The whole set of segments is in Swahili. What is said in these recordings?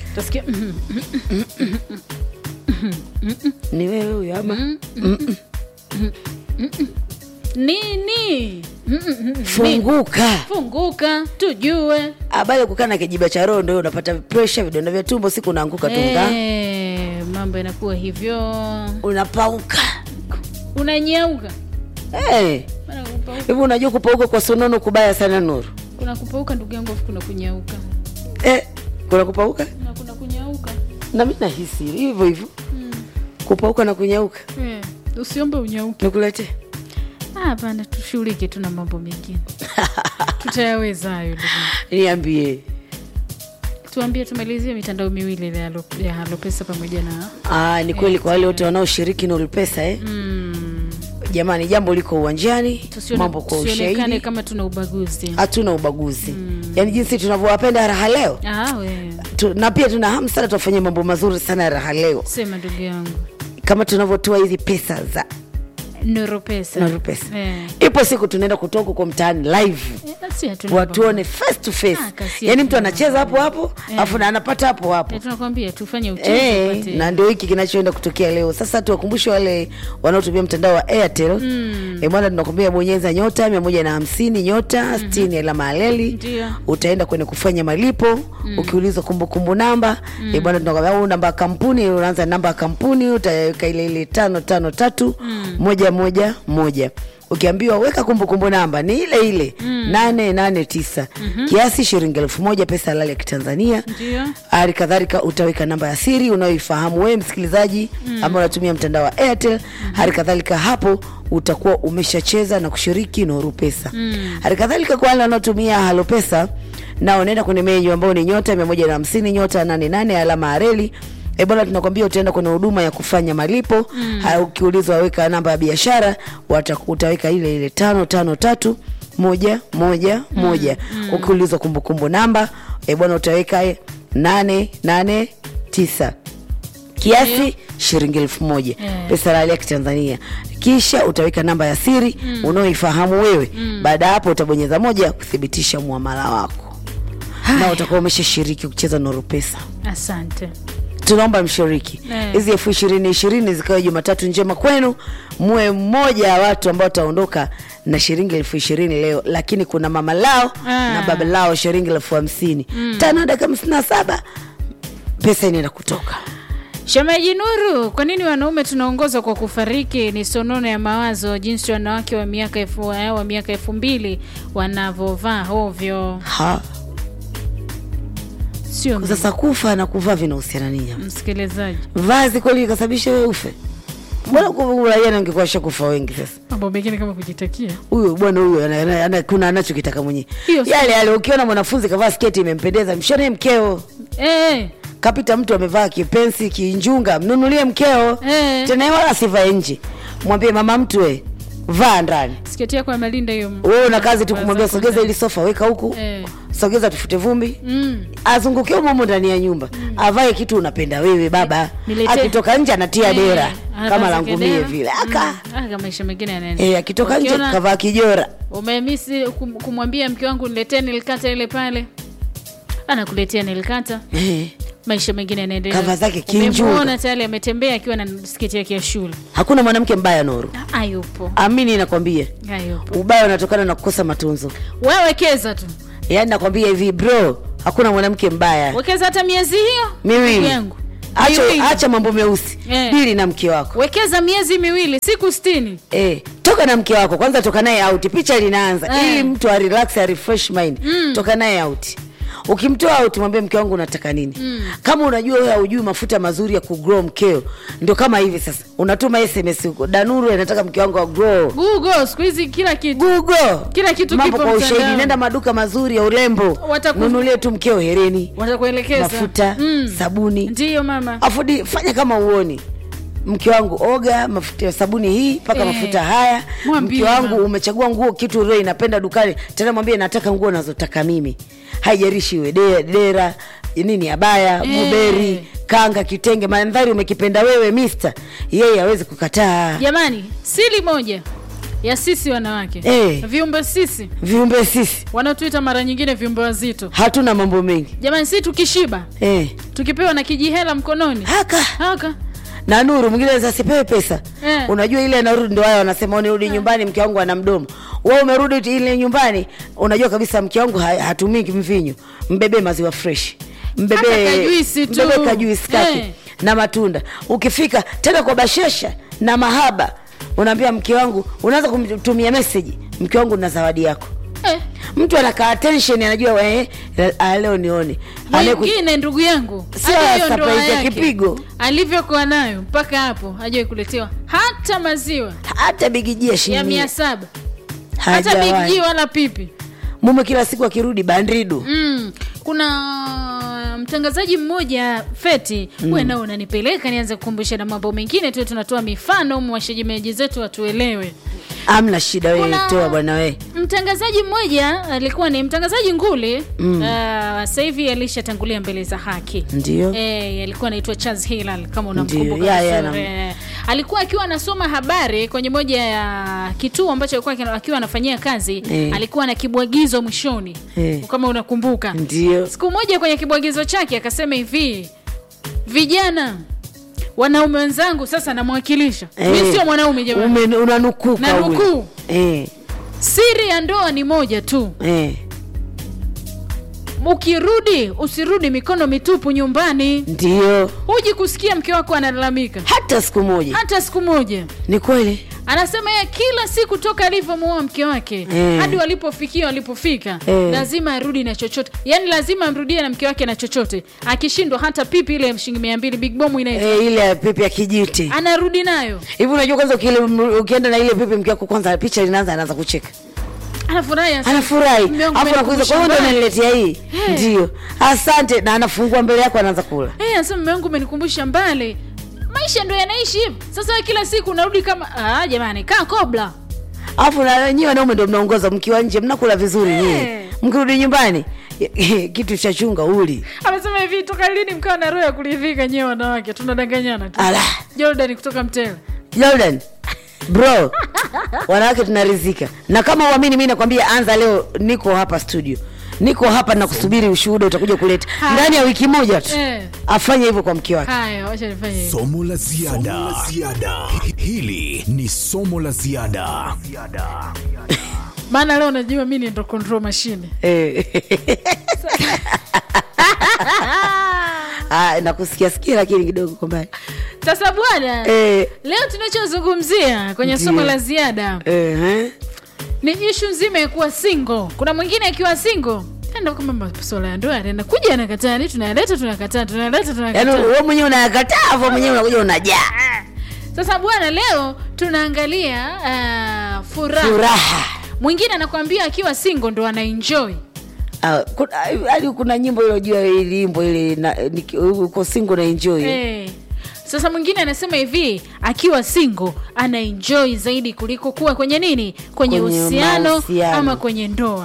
Utasikia mhm, ni wewe huyo ama nini Mhm, mhm, nini? funguka funguka tujue habari ya kukaa na kijiba cha roho ndio unapata presha vidonda vya tumbo siku unaanguka tunga Eh, mambo yanakuwa hivyo unapauka unanyauka Eh, Maana kupauka- hivi unajua kupauka kwa sonono kubaya sana nuru kuna kupauka ndugu yangu afu kuna kunyauka eh, kuna kupauka na kuna kunyauka na mi nahisi hivyo hivyo kupauka na kunyauka Eh, usiombe unyauke nikuletee Ah, hapana tushughulike tu na mambo mengine tutayaweza hayo ndugu yangu. niambie tuambie tumalizie mitandao miwili ile ya Halo- ya halopesa pamoja na Aa, ni kweli kwa wale wote wanaoshiriki Nuru Pesa eh? mm, Jamani, jambo liko uwanjani, tusione- mambo kwa tusionekane ushahidi, kama tuna ubaguzi hatuna ubaguzi yaani jinsi tunavyowapenda raha leo ah, we tu, na pia tuna hamu sana tuwafanyia mambo mazuri sana ya raha leo sema ndugu yangu kama tunavyotoa hizi pesa za noro pesa Nuru Pesa. Eh. Ipo siku tunaenda kutoka huko mtaani live Eh, si hatuna watuone face to face, Ah, kasi yaani ya mtu anacheza hapo hapo afu na anapata hapo hapo Eh, tunakwambia tufanye uchezo Eh, upate- na ndio hiki kinachoenda kutokea leo sasa tuwakumbushe wale wanaotumia mtandao wa airtel mm. e, bwana tunakwambia bonyeza nyota mia moja na hamsini nyota sitini alama aleli Ndio. utaenda kwenye kufanya malipo ukiulizwa kumbukumbu namba e, bwana tunakwambia au namba ya kampuni unaanza namba ya kampuni utaweka ile ile tano tano tatu moja moja moja ukiambiwa weka kumbukumbu namba ni ile ile nane nane tisa kiasi shilingi elfu moja pesa halali ya kitanzania Ndio. hali kadhalika utaweka namba ya siri unayoifahamu wewe msikilizaji mm. ambao unatumia mtandao wa airtel hali kadhalika hapo utakuwa umeshacheza na kushiriki noru pesa mm. hali kadhalika kwa wale wanaotumia halo pesa na unaenda kwenye menyu ambao ni nyota mia moja na hamsini nyota nane nane alama ya reli E bwana, tunakwambia utaenda kwenye huduma ya kufanya malipo mm. Ukiulizwa weka namba ya biashara, wata- utaweka ile ile tano tano tatu moja moja moja. Ukiulizwa kumbukumbu namba e bwana, utaweka e, nane nane tisa kiasi shilingi elfu moja Yeah. pesa halali ya kitanzania kisha utaweka namba ya siri unaoifahamu wewe baada ya hapo utabonyeza moja kuthibitisha muamala wako na utakuwa umeshashiriki kucheza noru pesa asante tunaomba mshiriki Eh. hizi elfu ishirini ishirini zikawa jumatatu njema kwenu muwe mmoja wa watu ambao wataondoka na shilingi elfu ishirini leo lakini kuna mama lao Ah. na baba lao shilingi elfu hamsini tano dakika hamsini na saba pesa inaenda kutoka Shemeji Nuru, kwa nini wanaume tunaongozwa kwa kufariki? Ni sonono ya mawazo, jinsi wanawake wa miaka elfu wa miaka elfu mbili wanavyovaa ovyo, ha sio mimi, sasa kufa na kuvaa vinahusiana nini hapa? msikilizaji. vazi kweli ikasababisha wewe ufe mbona kuraia nangekuwa shakufa wengi sasa Mambo mengine kama kujitakia huyu bwana huyu ana- ana- ana- kuna anachokitaka mwenyewe Hiyo si- yale yale ukiona mwanafunzi kavaa sketi imempendeza mshone mkeo eh, kapita mtu amevaa kipensi kinjunga mnunulie mkeo Eh. tena yeye wala asivae nje mwambie mama mtu we vaa ndani sketi yako ya malinda hiyo. wewe una kazi tu kumwambia Wazako sogeza ndani. ili sofa weka huku Eh. sogeza tufute vumbi Mm. azungukie humo humo ndani ya nyumba avae kitu unapenda wewe baba Nilete- akitoka nje anatia Eh, dera anavaa kama zake langumie dera. vile aka Mm. Ah, kama maisha mengine yanaenda. eh, akitoka nje Ukiona kavaa kijora Umemisi kum- kumwambia mke wangu niletee nilikata ile pale, anakuletea nilikata eh. maisha mengine yanaendelea. Kava zake kinjuga. Umemwona tayari ametembea akiwa na sketi yake ya shule. hakuna mwanamke mbaya Nuru, Hayupo, amini nakwambia, hayupo. ubaya unatokana na kukosa matunzo. Wewe wekeza tu, Yaani nakwambia hivi bro, hakuna mwanamke mbaya. wekeza hata miezi hiyo Miwili. ndugu yangu, Acha, Miwili. acha mambo meusi Eh. dili na mke wako wekeza miezi miwili, siku sitini. Eh, toka na mke wako kwanza, toka naye out, picha linaanza Eh. ili mtu a relax a refresh mind toka naye out. Ukimtoa out, mwambie mke wangu unataka nini? Kama unajua wewe haujui mafuta mazuri ya kugrow mkeo, ndio kama hivi sasa unatuma SMS huko, Danuru anataka mke wangu agrow. Google siku hizi kila kitu Google Kila kitu mambo kipo kwa ushahidi, mtandao. nenda maduka mazuri ya urembo, Wataku- nunulie tu mkeo hereni, watakuelekeza mafuta, Mm. sabuni Ndiyo mama, afudi fanya kama uoni mke wangu oga mafuta ya sabuni hii mpaka Eh. mafuta haya Mwambie mke wangu mama. umechagua nguo kitu ro inapenda dukani tena mwambie nataka nguo nazotaka mimi haijarishi iwe de- dera nini abaya Eh. buberi kanga kitenge mandhari umekipenda wewe mister yeye hawezi kukataa jamani, siri moja ya sisi wanawake Eh. viumbe sisi viumbe sisi wanaotuita mara nyingine viumbe wazito hatuna mambo mengi jamani, si tukishiba eh. tukipewa na kijihela mkononi haka haka na nuru mwingine anaweza asipewe pesa Eh. unajua ile narudi ndo hayo wanasema unirudi nyumbani mke wangu ana mdomo we umerudi tu ile nyumbani unajua kabisa mke wangu ha, hatumii mvinyo mbebee maziwa fresh Hata mbebee kajuisi tu. mbebee kajuisi kake Eh. na matunda ukifika tena kwa bashesha na mahaba unaambia mke wangu unaanza kumtumia meseji mke wangu na zawadi yako eh. mtu anakaa tension anajua eh, ah, leo nione Anayeku- mwingine ndugu yangu Sio hata hiyo ndoa surprise ya yake, kipigo. alivyokuwa nayo mpaka hapo hajawai kuletewa hata maziwa hata bigijia ya shilingi mia mia saba hata hajawahi. bigji wala pipi mume kila siku akirudi bandridu mm. kuna mtangazaji mmoja feti mm. we nao unanipeleka nianze kukumbusha na mambo mengine tu tunatoa mifano mwashejimeji zetu watuelewe amna shida wewe Kuna- toa bwana we mtangazaji mmoja alikuwa ni mtangazaji nguli mm. uh, sasa hivi alishatangulia mbele za haki Ndio. e, alikuwa anaitwa Charles Hilal kama Ndio, unamkumbuka ya, ya, vizuri. nam- Eh, alikuwa akiwa anasoma habari kwenye moja ya kituo ambacho alikuwa kina- akiwa anafanyia kazi Eh. alikuwa na kibwagizo mwishoni Eh. kama unakumbuka ndio siku moja kwenye kibwagizo chake akasema hivi vijana wanaume wenzangu sasa namwakilisha Eh. mi sio mwanaume jamani Ume- unanukuka Na ule. nukuu. eh, siri ya ndoa ni moja tu eh, ukirudi usirudi mikono mitupu nyumbani ndio huji kusikia mke wako analalamika hata siku moja hata siku moja ni kweli anasema yeye kila siku toka alivyomuoa mke wake Eh. hadi walipofikia walipofika Eh. lazima arudi na chochote yaani lazima amrudie na mke wake na chochote akishindwa hata pipi ile ya shilingi mia mbili big bomu inaitwa eh, ile ya pipi ya kijiti anarudi nayo hivi unajua kwanza ukile- ukienda na ile pipi mke wako kwanza picha linaanza anaanza kucheka anafurahi anasema, anafurahi "Mume wangu afu nakuuliza kwa hiyo ndo umenikumbusha unaniletea hii Eh. ndio asante na anafungua mbele yako anaanza kula Eh, anasema mume wangu umenikumbusha mbali maisha ndo yanaishi hivi sasa wewe kila siku unarudi kama ah, jamani kaa kobla alafu na nyie wanaume ndo mnaongoza mkiwa nje mnakula vizuri Eh. nyie mkirudi nyumbani kitu cha chunga uli amesema hivi toka lini mkawa na roho ya kuridhika nyewe wanawake tunadanganyana tu ala jordan kutoka mtela jordan bro wanawake tunarizika na kama uamini mi nakwambia anza leo niko hapa studio niko hapa na kusubiri ushuhuda utakuja kuleta Ha. ndani ya wiki moja tu Eh. afanye hivyo kwa mke wake haya wacha nifanye hivi somo la ziada Hi- hili ni somo la ziada maana leo najua mi ni ndo control machine Eh. Ah, nakusikia sikia lakini kidogo kwa mbali sasa bwana Eh, leo tunachozungumzia kwenye Ndiyo. somo la ziada eh, eh. ni ishu nzima ya kuwa single kuna mwingine akiwa single enda kama masuala ya ndoa anaenda kuja anakataa ni tunayaleta tunakataa tunayaleta yaani tunakataa wewe mwenyewe unayakataa afu mwenyewe unakuja unajaa sasa bwana leo tunaangalia uh, furaha furaha mwingine anakwambia akiwa single ndo anaenjoy Ah, kuna- hadi kuna nyimbo ilojua ilimbo ile na- niki- uko singo na enjoy Eh. Sasa mwingine anasema hivi akiwa single ana enjoy zaidi kuliko kuwa kwenye nini, kwenye Kwenye uhusiano mahusiano. ama kwenye ndoa.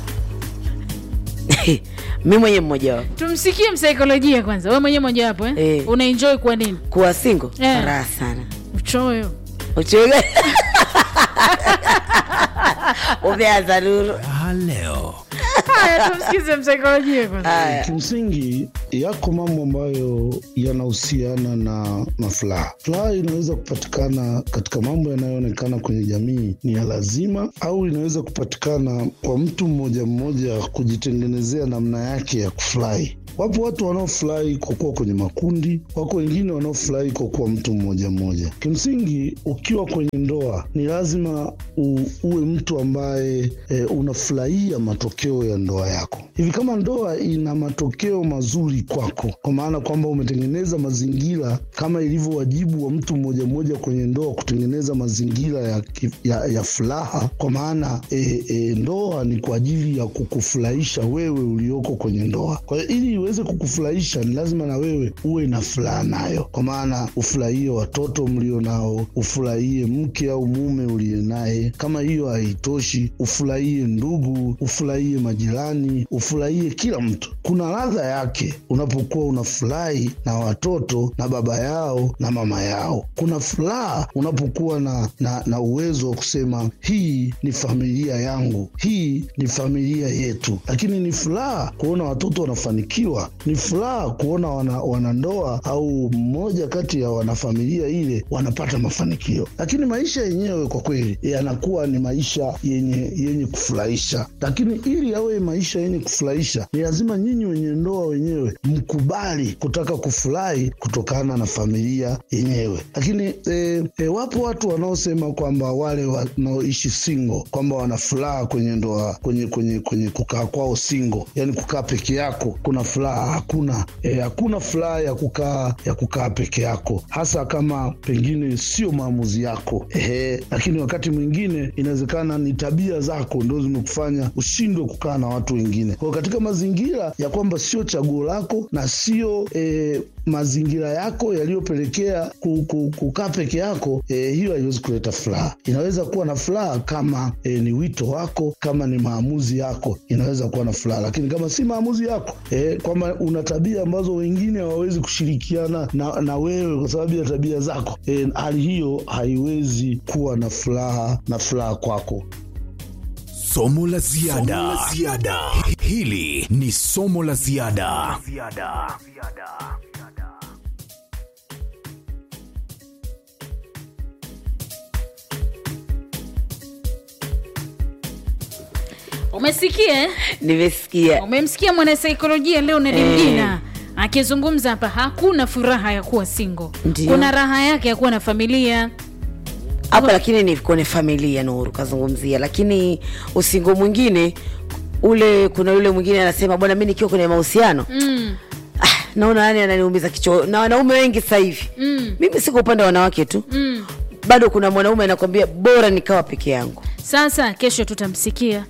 mi mwenye mmoja wao Tumsikie msaikolojia kwanza, wewe mwenyewe moja wapo eh? Eh. una enjoy kwa nini? kuwa singo Eh. raha sana Uchoyo. uchoga umeanza nuru Ah, leo Haya, tumsikize msaikolojia kwanza. haya Kimsingi yako mambo ambayo yanahusiana na, na furaha. Furaha inaweza kupatikana katika mambo yanayoonekana kwenye jamii ni ya lazima, au inaweza kupatikana kwa mtu mmoja mmoja kujitengenezea namna yake ya kufurahi. Wapo watu wanaofurahi kwa kuwa kwenye makundi, wako wengine wanaofurahi kwa kuwa mtu mmoja mmoja. Kimsingi, ukiwa kwenye ndoa ni lazima u, uwe mtu ambaye e, unafurahia matokeo ya ndoa yako. Hivi kama ndoa ina matokeo mazuri kwako, kwa maana kwamba umetengeneza mazingira kama ilivyo wajibu wa mtu mmoja mmoja kwenye ndoa, kutengeneza mazingira ya, ki- ya, ya furaha, kwa maana e, e, ndoa ni kwa ajili ya kukufurahisha wewe ulioko kwenye ndoa. Kwa hiyo ili iweze kukufurahisha, ni lazima na wewe uwe na furaha nayo, kwa maana ufurahie watoto mlio nao, ufurahie mke au mume uliye naye. Kama hiyo haitoshi, ufurahie ndugu, ufurahie majirani, ufurahie kila mtu. Kuna ladha yake unapokuwa unafurahi na watoto na baba yao na mama yao. Kuna furaha unapokuwa na, na, na uwezo wa kusema hii ni familia yangu, hii ni familia yetu. Lakini ni furaha kuona watoto wanafanikiwa ndoa. Ni furaha kuona wana, wanandoa au mmoja kati ya wanafamilia ile wanapata mafanikio, lakini maisha yenyewe kwa kweli yanakuwa ni maisha yenye yenye kufurahisha. Lakini ili yawe maisha yenye kufurahisha, ni lazima nyinyi wenye ndoa wenyewe mkubali kutaka kufurahi kutokana na familia yenyewe. Lakini e, e, wapo watu wanaosema kwamba wale wanaoishi single kwamba wana furaha kwenye ndoa, kwenye kwenye kwenye kukaa kwao single, yani kukaa peke yako kuna furaha. Hakuna e, hakuna furaha ya kukaa ya kukaa peke yako, hasa kama pengine sio maamuzi yako ehe. Lakini wakati mwingine inawezekana ni tabia zako ndo zimekufanya ushindwe kukaa na watu wengine. Kwa hiyo katika mazingira ya kwamba sio chaguo lako na sio e, mazingira yako yaliyopelekea ku- ku- kukaa peke yako e, hiyo haiwezi kuleta furaha. Inaweza kuwa na furaha kama e, ni wito wako, kama ni maamuzi yako, inaweza kuwa na furaha, lakini kama si maamuzi yako e, kwamba una tabia ambazo wengine hawawezi kushirikiana na, na wewe kwa sababu ya tabia zako e, hali hiyo haiwezi kuwa na furaha na furaha kwako. Somo la ziada. Somo la ziada. Hili ni somo la ziada. umesikia eh? nimesikia umemsikia mwanasaikolojia leo Nedimjina akizungumza hapa hakuna furaha ya kuwa single Ndiyo. kuna raha yake ya kuwa na familia hapa lakini ni kwenye familia nuru kazungumzia lakini usingo mwingine ule kuna yule mwingine anasema bwana mi nikiwa kwenye mahusiano mm. ah, naona yani ananiumiza kichwa na wanaume wengi sasa hivi Mm. mimi siko upande wa wanawake tu Mm. bado kuna mwanaume anakwambia bora nikawa peke yangu sasa kesho tutamsikia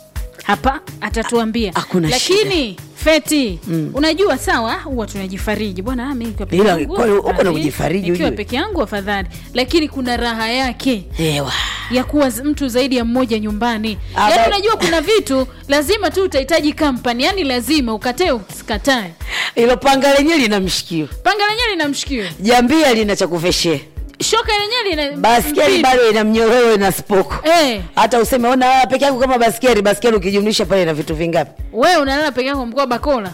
hapa atatuambia Hakuna lakini feti mm. unajua sawa huwa tunajifariji bwana ah, mimi nikiwa peke Ila, yangu kwani uko na afadhali, kujifariji nikiwa ujue? peke yangu afadhali lakini kuna raha yake ewa ya kuwa z- mtu zaidi ya mmoja nyumbani Ah, yaani ba- unajua kuna vitu lazima tu utahitaji kampani yani lazima ukatae usikatae ilo panga lenyewe lina mshikio panga lenyewe lina mshikio jambia lina cha kuveshea shoka lenyewe lina baskeli mpini. bado ina mnyororo na spoko Eh, hata useme ona wewe peke yako kama baskeli baskeli ukijumlisha pale na vitu vingapi wewe unalala peke yako mkoa bakola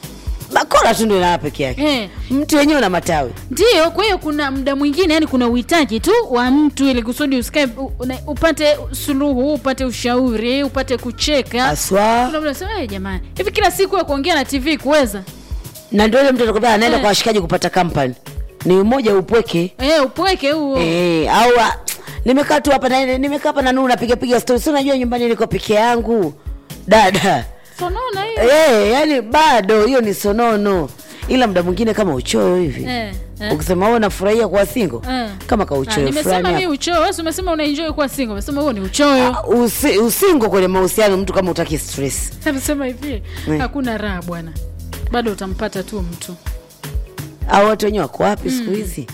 bakora tu ndio inalala peke yake eh. mtu wenyewe una matawi ndio kwa hiyo kuna muda mwingine yani kuna uhitaji tu wa mtu ili kusudi usikae u- una- upate suluhu upate ushauri upate kucheka aswa Kuna muda unasema, "Eh, jamani hivi kila siku ya kuongea na tv kuweza na ndio ile mtu anakwambia anaenda Eh. kwa washikaji kupata kampani ni umoja upweke eh, upweke huo eh, au ah, nimekaa tu hapa na nimekaa hapa na nuru napiga piga story si unajua nyumbani niko peke yangu dada sonona hiyo eh, yani bado hiyo ni sonono ila muda mwingine kama uchoyo hivi eh, eh. ukisema wewe unafurahia kuwa single Eh. kama Ah, kauchoyo nimesema mi fulani uchoyo wewe si umesema unaenjoy kuwa single umesema huo ni uchoyo hapo. Usi, usingo kwenye mahusiano mtu kama utaki stress amesema hivi Eh. hakuna raha bwana bado utampata tu mtu au watu wenyewe wako wapi siku hizi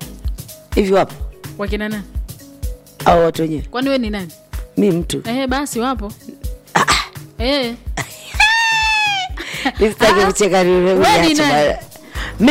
hivi wapo wakina nani au watu wenyewe kwani we ni nani mi mtu eh, basi wapo eh. Nisitaki Ah, kucheka ni ule we ni uniache nani bana.